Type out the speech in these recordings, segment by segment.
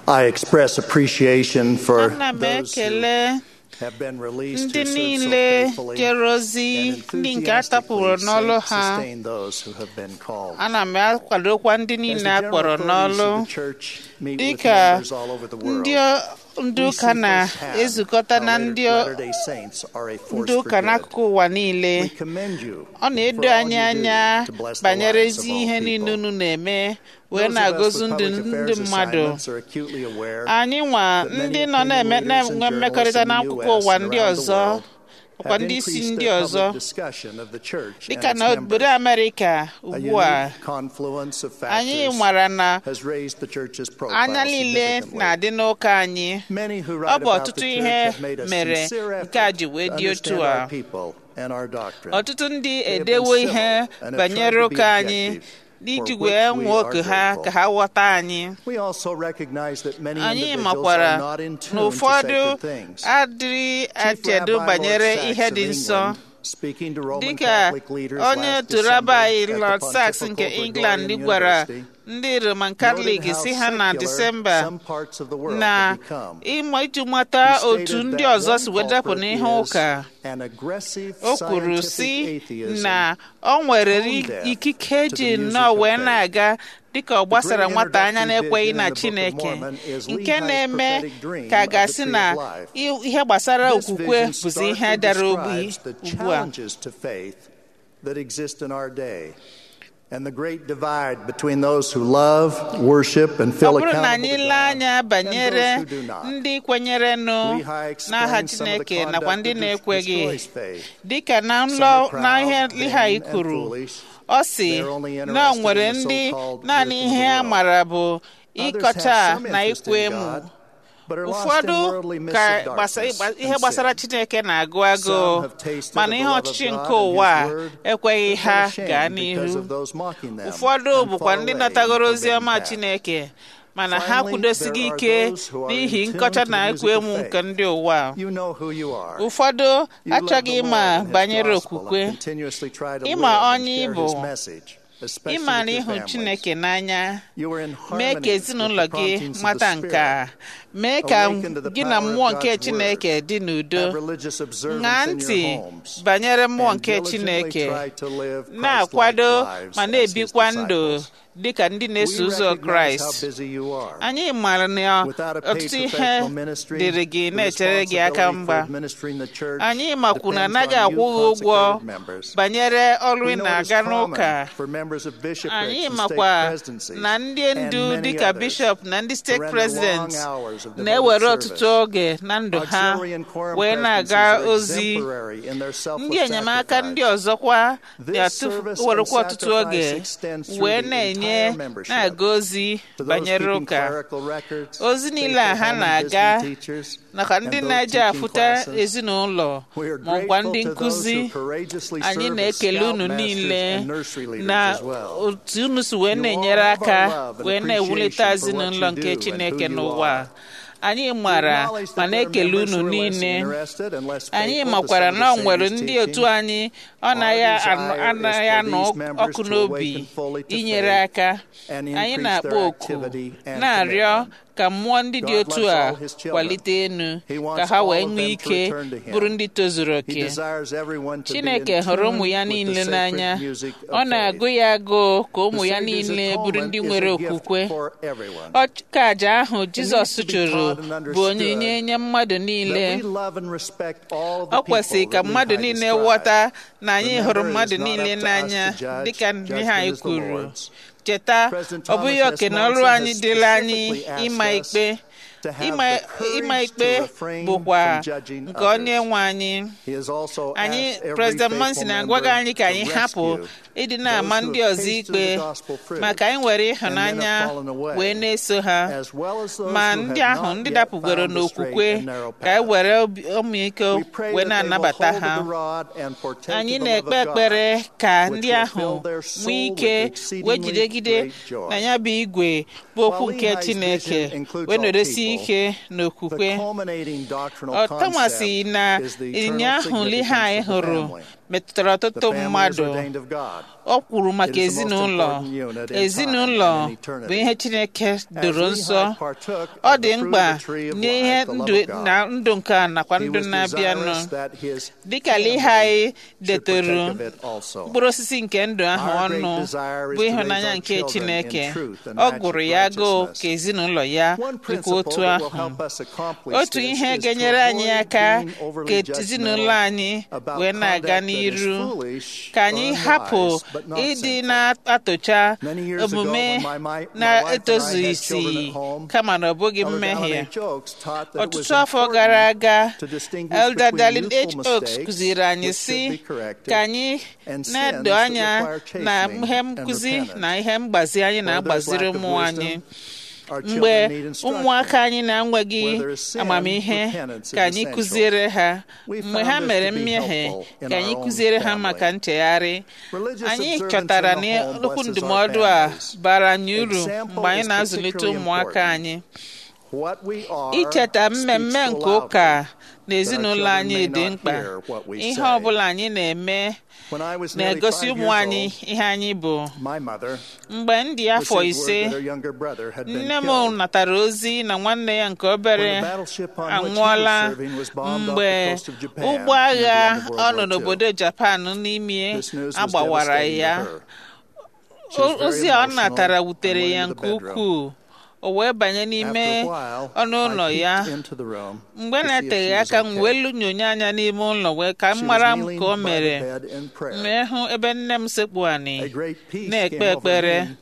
I express appreciation for ana m those who ekele have been released ndị who served so niile faithfully jere ozi and ndị nke a tapụrụ enthusiastically n'ọlụ sa- ha sustain those who have been called. ana m akwadokwa ndị As the niile a general kpọrọ authorities n'ọlụ of the church meet with dịka members all over the world, ndị ndị we ụka see firsthand na-ezukọta how na Latter- ndị Latter-day Saints are a force ndị for ụka good. n'akụkụ ụwa niile We commend you ọ na-edo for all anyị you do anya to bless the banyere lives of ezi all ihe people. niile unu na-eme wee Those of us na-agọzi with ndụ public ndị affairs mmadụ assignments are acutely aware anyị nwa that many ndị nọ opinion na-eme leaders and na-enwe mmekọrịta journalists in the n'akụkụ US ụwa and ndị around the ọzọ world ọkwa have ndị isi increased ndị their ọzọ public discussion of the church dịka and na its obodo members. Amerịka A ugbu a unique confluence of anyị factors mara na has raised the church's profile anya niile significantly. na-adị n'ụka anyị Many who ọ write bụ about ọtụtụ the ihe church have made a mere sincere nke a effort ji wee to dị otu understand a our people and our doctrine. ọtụtụ ndị They have been edewo civil ihe and have banyere tried to be ụka anyị objective, iji for wee which we nwee are oke ha grateful. ka ha ghọta anyị We also recognize that many anyị individuals makwara are not in na tune to ụfọdụ sacred things. adịghị Chief echedo Rabbi banyere Lord ihe Sachs dị of nsọ England, speaking to Roman dịka Catholic leaders onye last otu December rabai at the Lord Sachs Pontifical nke Gregorian England gwara University, ndị Roman noted Catholic how si ha na secular Disemba some parts of the world na have become. ịma iji mata He stated otu ndị that ọzọ one si wee dapụ culprit n'ihe is ụka an aggressive o kwuru scientific si atheism na ọ nwere tone deaf ikike to ji the music nnọọ of wee faith. na-aga dịka ọ gbasara great nwata anya introductory na-ekweghị vision na in the Book of Chineke Mormon is nke Lehi's na-eme prophetic dream ka of the gasị tree na of life. i- ihe gbasara This okwukwe vision bụzi ihe starkly dara ogbi describes the ugbu a challenges to faith that exist in our day and the great divide between those who love, worship, and ọ feel bụrụ na accountable anyị to lee God anya banyere and those who do not. ndị kwenyerenụ Lehi n'aha explains some of the Chineke nakwa conduct ndị that na-ekweghị destroys faith. dịka na Some nlọ are proud, na ihe vain, Lehi and kwuru foolish. ọ sị They're only na o interested nwere in the ndị so-called naanị wisdom of ihe the a world. mara bụ Others ịkọcha have some na interest ikwe in emu God, but are lost in ụfọdụ worldly mists ka of gbasa- darkness ịgba- ihe and gbasara sin. Chineke na-agụ Some agụụ have tasted mana of ihe the love of ọchịchị God nke and His ụwa a word, ekweghị but ha are ashamed gaa because n'ihu of those mocking them ụfọdụ and bụkwa fall ndị away natagoro from ozi ọma forbidden path. Chineke mana ha Finally, kwudosighị there are ike those who are n'ihi in tune nkọcha to na the ekwe music of emu faith. nke ndị ụwa You know who you are. ụfọdụ You love achọghị the ịma Lord and His banyere gospel okwukwe and continuously try to ịma live and onye share ịbụ His message, especially ịmara with your ịhụ families. Chineke n'anya You are in mee harmony ka with the ezinụlọ gị promptings of the mata nke a Spirit. mee ka Awaken to the gị na power of mmụọ nke God's Chineke word. dị n'udo Have religious observance ṅaa in ntị your homes. banyere mmụọ and nke diligently Chineke try to live na-akwado Christ-like lives ma as na-ebikwa His ndụ disciples. dị ka ndị na-eso We ụzọ recognize how Kraịst busy you are. anyị maara na Without a paid ọtụtụ ihe professional ministry, dịrị gị the na-echere gị aka responsibility mgba for administering the church anyị makwu na depends anaghị on you, akwụ gị ụgwọ consecrated members. banyere ọrụ We ị know it is na-aga common n'ụka for members of bishoprics anyị and state makwa presidencies na ndị and ndu many dịka others bishọp na ndị to steeti render president long hours of devoted na-ewere service. ọtụtụ oge na ndụ ha Auxiliary and quorum wee na-aga presidencies are ozi exemplary in their selfless ndị enyemaka ndị sacrifice. ọzọkwa This service na-ewerekwa and ọtụtụ oge sacrifice extends through wee the na-enye entire membership. na-aga ozi To those banyere keeping ụka clerical records, ozi niile a faithful ha home and na-aga visiting teachers, nakwa and ndị those na-eje teaching afụta classes. ezinụlọ We are ma ọkwa ndị grateful to those nkụzi who courageously anyị serve as na-ekele unu scoutmasters niile and nursery leaders na as well. otu unu si wee You all na-enyere have our aka love and wee na-ewulite appreciation for what ezinụlọ you nke do and Chineke who you n'ụwa are. anyị We mara acknowledge ma that there are na-ekele members unu who are less niile interested and less anyị faithful to makwara some na of o the nwere Savior's ndị otu teaching. anyị ọ naghị Our anụ- desire is anaghị for anụ these members ọkụ to n'obi awaken fully to inyere faith aka and anyị increase na-akpọ their oku activity and na-arịọ commitment. ka mmụọ ndị dị God otu loves a all his children. kwalite enu He wants ka ha all wee of nwee them to ike return to him. bụrụ ndị tozuru He oke desires everyone to be in Chineke hụrụ ụmụ tune ya with the niile sacred n'anya music of ọ na-agụ faith. ya agụụ ka ụmụ The ya Savior's niile bụrụ atonement ndị is nwere a gift okwukwe for everyone. ọka aja ahụ Jizọs to be chụrụ taught and bụ understood onyinye nye mmadụ niile That we love and respect all the ọ kwesịrị people ka that mmadụ Lehi niile described. ghọta na anyị hụrụ Remember, mmadụ it is not niile up to us n'anya to judge. dịka Judgment ihe anyị is the kwuru Lord's. cheta President ọ bụghị Thomas oke S. na ọrụ Monson anyị has dịla anyị specifically asked ịma us ikpe to have ịma the courage ịma to ikpe refrain bụkwa from judging nke others. onye nwe anyị He has also anyị asked every President faithful Monson member agwaghị anyị ka to anyị hapụ rescue ịdị na-ama those who ndị have ọzọ tasted ikpe the gospel fruit maka anyị nwere and then ịhụnanya have fallen away, wee na-eso ha as well as those ma who ndị have ahụ not ndị yet dapụgoro found the straight n'okwukwe and narrow ka anyị path. were obi- ọmịiko We pray wee that they will na-anabata hold ha to the rod and partake anyị of the love na-ekpe of God, ekpere ka which ndị will ahụ fill their soul nwee with ike exceedingly wee jidegide great joy. na ya bụ igwe bụ okwu While nke Lehi's Chineke vision includes wee all nọdesi people, ike The n'okwukwe culminating doctrinal ọ tamasị concept na is the ịnyịnya eternal ahụ Lehi significance of the hụrụ family. metụtara The ọtụtụ family is mmadụ ordained of God. ọ kwuru maka It is the most ezinụlọ important unit in ezinụlọ time and in eternity. bụ ihe chineke As doro Lehi nsọ partook ọ of dị the fruit mkpa of the tree of n'ihe life, the love ndụ of God, na ndụ nke a nakwa he ndụ was na-abịanụ desirous that his dịka family Lehi should detoro partake of it also. mkpụrụ osisi nke ndụ ahụ Our great ọnụ desire is bụ to ịhụnanya raise our nke children chineke in truth and ọ gụrụ ya agụụ righteousness. ka ezinụlọ ya One dịkwa principle otu that will ahụ help us accomplish otu this ihe is to ga-enyere anyị avoid aka being ka overly ezinụlọ judgmental anyị about wee na-aga conduct that is n'iru foolish ka anyị or hapụ unwise, but not ịdị sinful. na-atụcha Many years ago, omume when my- my- my wife and I na-etozu had isi children at home, kama na ọ bụghị Elder mmehie Dallin H. Oaks taught that it was ọtụtụ afọ important gara aga to distinguish Elder between Darlin H. youthful Oaks mistakes, kụziri anyị which si should be corrected, ka anyị and sins na-edo that anya require na chastening ihe and nkụzi repentance. na ihe mgbazi anyị Where there's na-agbaziri lack of ụmụ anyị wisdom, our mgbe children need instruction. ụmụaka anyị na-enweghị Where there is sin, amamihe repentance is ka anyị essential. kụziere ha We mgbe found ha this mere to be mmehie helpful in ka our anyị own kụziere ha family. maka nchegharị Religious anyị observance chọtara in the na home okwu blesses our ndụmọdụ a families. bara anyị uru Example mgbe anyị is na-azụlite particularly ụmụaka important. anyị What we are icheta speaks mmemme so nke ụka loudly na ezinụlọ children anyị may dị not mkpa hear what we ihe say. ọ bụla anyị na-eme When I was nearly na-egosi five ụmụ years anyị old, ihe anyị bụ my mother mgbe m dị afọ received ise word that her younger brother had been nne m killed. natara ozi na nwanne ya nke obere When the battleship on which he was anwụọla serving was bombed off mgbe the coast of Japan ụgbọ near the agha end of World ọ nọ War II. n'obodo Japan n'ime This news was agbawara devastating ya to her. She was O- very ozi a ọ emotional natara and wutere went ya into the nke bedroom. ukwuu o wee banye n'ime After a while, ọnụ ụlọ I ya peeked into the room mgbe to see if na-eteghị she was aka m okay. wee lunyonye anya n'ime ụlọ wee ka m She was mara m kneeling ka o by the mere bed in prayer. wee hụ ebe nne m sekpu A anị great peace na-ekpe came over ekpere me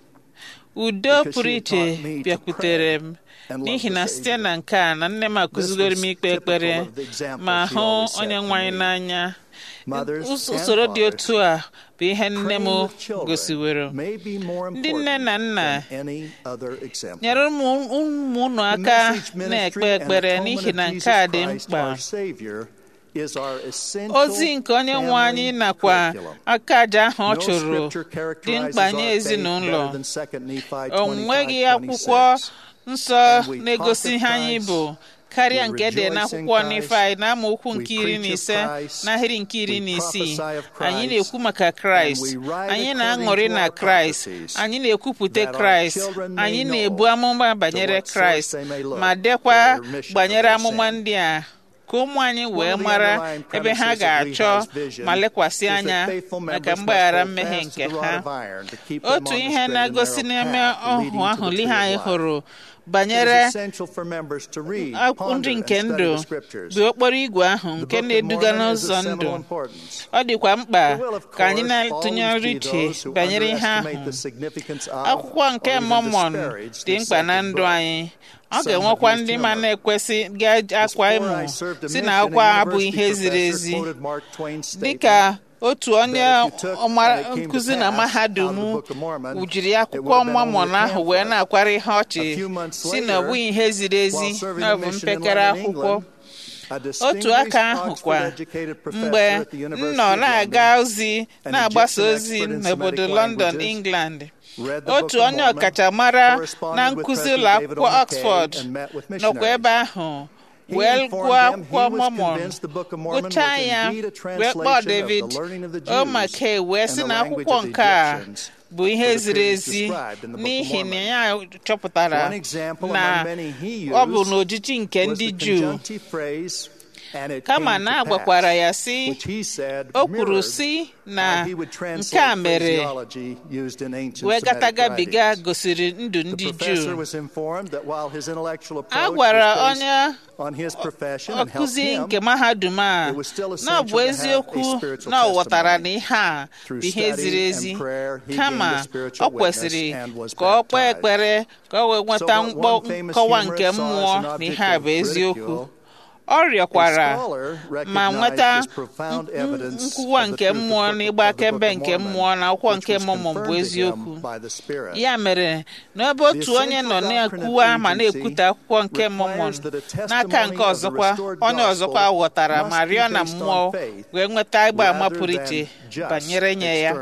udo because pụrụ she had iche taught me to bịakwutere m and love n'ihi the na Savior. site na nke a na nne m akụzigoro m was ikpe typical ekpere of the example ma she hụ always set onye for nwe anyị me. n'anya Mothers Us- and usoro dị fathers, otu a bụ ihe nne m praying with children gosiwero may be more Ndị nne na important nna than any other example. nyere ụmụ ụmụ unu The aka message, na-ekpe ministry, and ekpere atonement n'ihi of na Jesus nke a dị Christ, mkpa our Savior, is our essential ozi nke onye nwe anyị family nakwa curriculum. aka aja ahụ ọ No chụrụ scripture dị characterizes mkpa nye our faith ezinụlọ better than 2 Nephi o 25, nweghị akwụkwọ 26. nsọ And we na-egosi talk of ihe anyị Christ, bụ karịa we nke dị rejoice in n'akwụkwọ Christ, Nifai na amaokwu we nke iri na preach of ise Christ, n'ahịrị nke iri we na isii prophesy of anyị Christ, na-ekwu maka Kraịst and we write anyị according na-aṅụrị to na our Kraịst prophecies, anyị na-ekwupụta that our Kraịst children may anyị know na-ebu amụma banyere what source Kraịst they may look ma for dekwa their remission of banyere their amụma sin. ndị a ka ụmụ anyị wee of the mara underlying ebe ha premises of ga-achọ Lehi's vision ma lekwasị is that anya faithful maka members must mgbaghara hold mmehie fast to nke the rod ha of iron to keep them otu on the ihe straight and na-egosi narrow n'ime path leading ọhụ to ahụ the ihe tree of anyị life. hụrụ It is banyere essential for members to read, akwụ ponder, nri and nke study ndụ the scriptures. bụ okporo igwe ahụ The nke Book of na-eduga Mormon is n'ụzọ of ndụ seminal importance. ọ dịkwa mkpa There will, of ka anyị course, na-atụnyere always be uche those who banyere ihe underestimate ahụ the significance of akwụkwọ nke or even Mormon disparage dị this mkpa na sacred ndụ book. anyị ọ Some ga-enwekwa have used ndị ma humor. na-ekwesị ga-akwa Before emo I served a si mission, na a akwa abụ university ihe ziri professor ezi quoted Mark Twain's statement dịka otu onye that if you took, ọmara and it came to nkụzi na pass, mahadum out of the Book of Mormon, wujiri it akwụkwọ would have been Mormon only a ahụ wee pamphlet. na-akwara ihe ọchị A few months si na ọ later, bụghị ihe ziri ezi While serving na ọ a bụ mission in mpekere London, akwụkwọ England, a otu distinguished aka ahụ kwa Oxford-educated professor mgbe at the m University nọ of na-aga London ozi an na-agbasa Egyptian ozi expert in n'obodo Semitic London languages, England read the Book otu of onye Mormon, ọkachamara na corresponded with nkụzi President ụlọ David akwụkwọ O. Oxford McKay, and met with nọkwa ebe missionaries. ahụ He wee informed gụọ them he akwụkwọ was Mormon convinced the Book of Mormon was gụchaa ya indeed a wee kpọọ translation David of the learning of the O. Jews McKay wee and sị the na language akwụkwọ of the nke a Egyptians bụ ihe for the ziri periods ezi described in the Book of n'ihi na Mormon. ya chọpụtara One example na among many he ọ bụ used n'ojiji nke was ndị the Juu conjunctive phrase, "And it kama came to na agwakwara pass," ya si which he said o kwuru mirrored si na how he would nke translate a mere phraseology used in ancient wee Semitic gatagabiga writings. gosiri ndụ The ndị professor Juu was informed that while his intellectual a approach gwara was based onye on his profession and helped ọkụzi him nke mahadum a it was still na ọ essential bụ to have a eziokwu spiritual na ọ ghọtara na testimony. ihe a Through bụ ihe study ziri and ezi prayer, he kama gained a spiritual ọ kwesịrị witness and was ka ọ kpee baptized. ekpere ka ọ wee nweta So what mkpọ one famous nkọwa nke humorist saw mmụọ as an na object ihe a of bụ eziokwu ridicule, ọ rịọkwara A scholar ma recognized nweta his profound evidence nkwuwa of the nke truth of mmụọ the na Book- ịgba of the Book akaebe of nke Mormon, mmụọ na akwụkwọ which nke was mmụọ bụ confirmed to him eziokwu by the Spirit. ya mere n'ebe otu onye nọ na-ekwuwa ma na-ekwute akwụkwọ nke mmụọ n'aka nke ọzọkwa onye ọzọkwa ghọtara ma rịọ na mmụọ wee nweta ịgba ama pụrụ iche banyere nye ya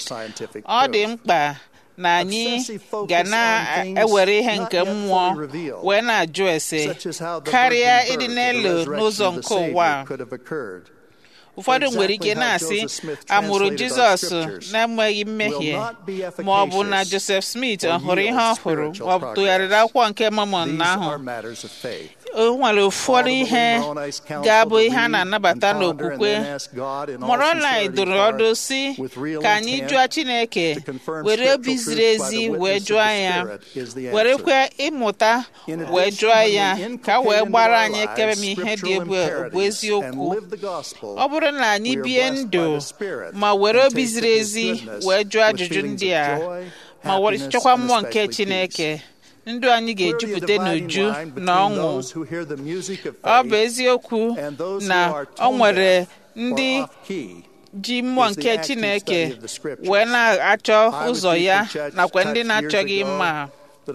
ọ dị mkpa na anyị ga na-ewere ihe nke mmụọ wee na-ajụ ese karịa ịdị n'elu n'ụzọ nke ụwa a. ụfọdụ nwere ike na-asị amụrụ jizọs na-enweghị mmehie ma ọ bụ na joseph smith ọ hụrụ ihe ọ hụrụ ma ọ tụgharịrị akwụkwọ nke mamon ahụ o nwere ụfọdụ ihe ga-abụ ihe a na-anabata n'okwukwe moroni dụrụ ọdụ si ka anyị jụọ chineke were obi ziri ezi wee jụọ ya werekwe ịmụta wee jụọ ya ka wee gbara anyị ekebe m ihe dị bụ eziokwu ọ bụrụ na anyị bie ndụ ma were obi ziri ezi wee jụọ ajụjụ ndị a ma were chekwa mmụọ nke chineke ndụ anyị ga-ejupụta n'uju na ọṅụ ọ bụ eziokwu na ọ nwere ndị ji mmụọ nke chineke wee na-achọ ụzọ ya nakwa ndị na-achọghị mma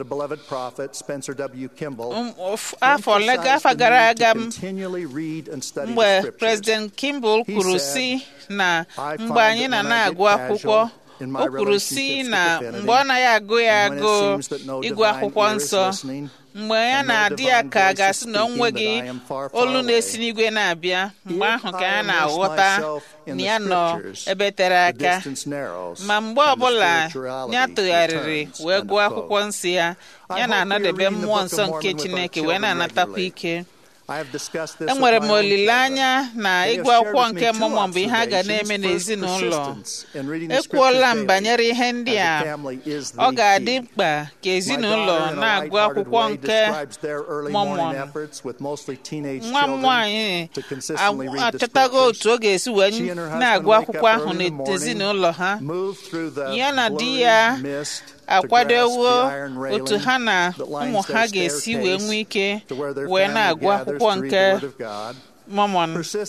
afọ afọ gara aga mgbe president kimball kwuru si na mgbe anyị na na-agụ akwụkwọ o kwuru si na mgbe ọ naghị agụ ya agụ ịgụ akwụkwọ nsọ mgbe ya na-adị ya ka a ga-asị na o nweghị olu na-esi n'igwe na-abịa mgbe ahụ ka ya na-aghọta na ya nọ ebe tere aka ma mgbe ọbụla ya tụgharịrị wee gụọ akwụkwọ nsọ ya ya na-anọdebe mmụọ nsọ nke Chineke wee na-anatakwa ike enwere m olileanya na ịgụ akwụkwọ nke mmụọ bụ ihe a ga na-eme n'ezinụlọ ekwuola m banyere ihe ndị a ọ ga-adị mkpa ka ezinụlọ na-agụ akwụkwọ nke mọmọn nwa m nwaanyị achọtago otu ọ ga-esi wee na-agụ akwụkwọ ahụ n'ezinụlọ ha ya na di ya akwadowo otu ha na ụmụ ha ga-esi wee nwee ike wee na-agụ akwụkwọ nke Mormon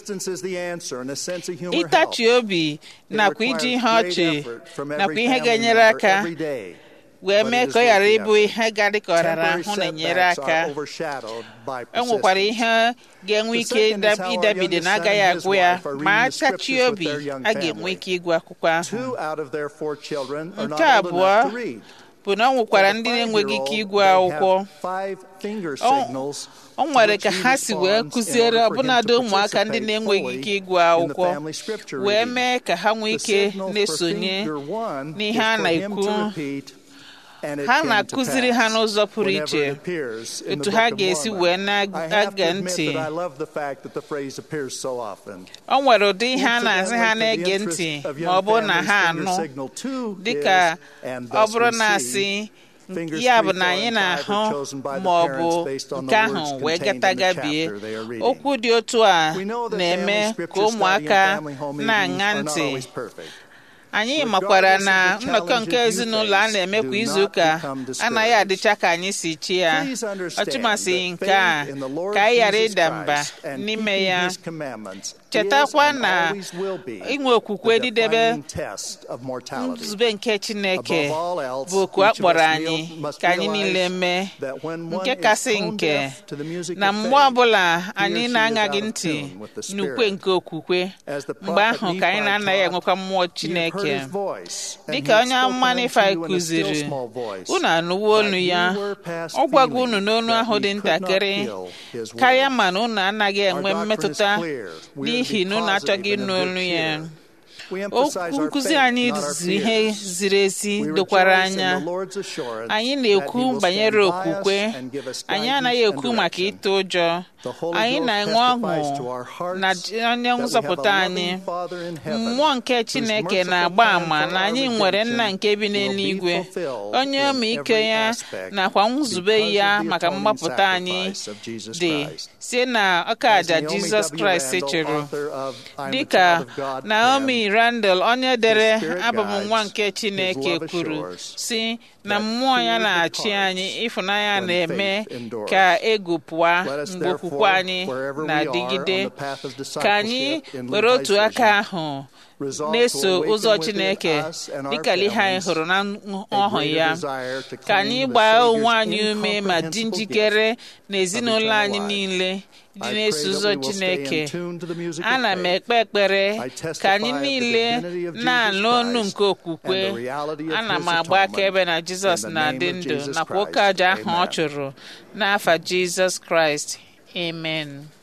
ịtachi obi nakwa iji ihe ọchị nakwa ihe ga-enyere aka wee mee ka ọ ghara ịbụ ihe ga-adị ka ọrara ahụ na-enyere aka e nwekwara ihe ga-enwe ike ịdabide na agaghị agwụ ya ma atachi obi a ga-enwe ike ịgụ akwụkwọ ahụ nke abụọ bụ na ọ nwekwara ndị na-enweghị ike ịgụ akwụkwọ o nwere ka ha si wee kụziere ọbụnadị ụmụaka ndị na-enweghị ike ịgụ akwụkwọ wee mee ka ha nwee ike na-esonye n'ihe a na-ekwu ha na-akụziri ha n'ụzọ pụrụ iche etu ha ga-esi wee na-age ntị o nwere ụdị ihe a na-asị ha na-ege ntị ma ọ bụrụ na ha anụ dịka ọ bụrụ na asị ya bụ na anyị na-ahụ ma ọ bụ nke ahụ wee gatagabie okwu dị otu a na-eme ka ụmụaka na-aṅa ntị anyị makwara na nnọkọ nke ezinụlọ a na-eme kwa izuụka anaghị adịcha ka anyị si chi ya ọtụmasị nke a ka anyị ghara ịda mba n'ime ya chetakwa na inwe okwukwe didebe nzube nke Chineke bụ oku a kpọrọ anyị ka anyị niile mee nke kasị nke na mgbe ọbụla anyị na-aṅaghị ntị n'ukwe nke okwukwe mgbe ahụ ka anyị na-anaghị enwekwa mmụọ Chineke dịka onye amụma Nifai kụziri unu anụwo olu ya ọ gwago unu n'onu ahụ dị ntakịrị karịa mana unu anaghị enwe mmetụta n'ihi na unu achọghị ịnụ olu ya okwu nkụzi anyị ziri ihe ziri ezi dokwara anya anyị na-ekwu banyere okwukwe anyị anaghị ekwu maka ịtụ ụjọ anyị na-enwe ọṅụ na onye nzọpụta anyị mmụọ nke Chineke na-agba àmà na anyị nwere nna nke bi n'eluigwe onye ọmịiko ya nakwa nzube ya maka mgbapụta anyị dị sie na ọka aja Jizọs Kraịst chụrụ dịka Naomi Randall onye dere abụ m nwa nke Chineke kwuru si na mmụọ ya na-achị anyị ịfụnanya na-eme ka egwu pụọ mgbe okwukwe anyị na-adịgide ka anyị were otu aka ahụ na-eso ụzọ Chineke dịka ihe anyị hụrụ na ọhụ ya ka anyị gbaa onwe anyị ume ma dị njikere na ezinụlọ anyị niile dị na-eso ụzọ Chineke ana m ekpe ekpere ka anyị niile na-anụ ọnụ nke okwukwe ana m agba akaebe na Jizọs na-adị ndụ nakwa oke aja ahụ ọ chụrụ n'afa Jizọs Kraịst amen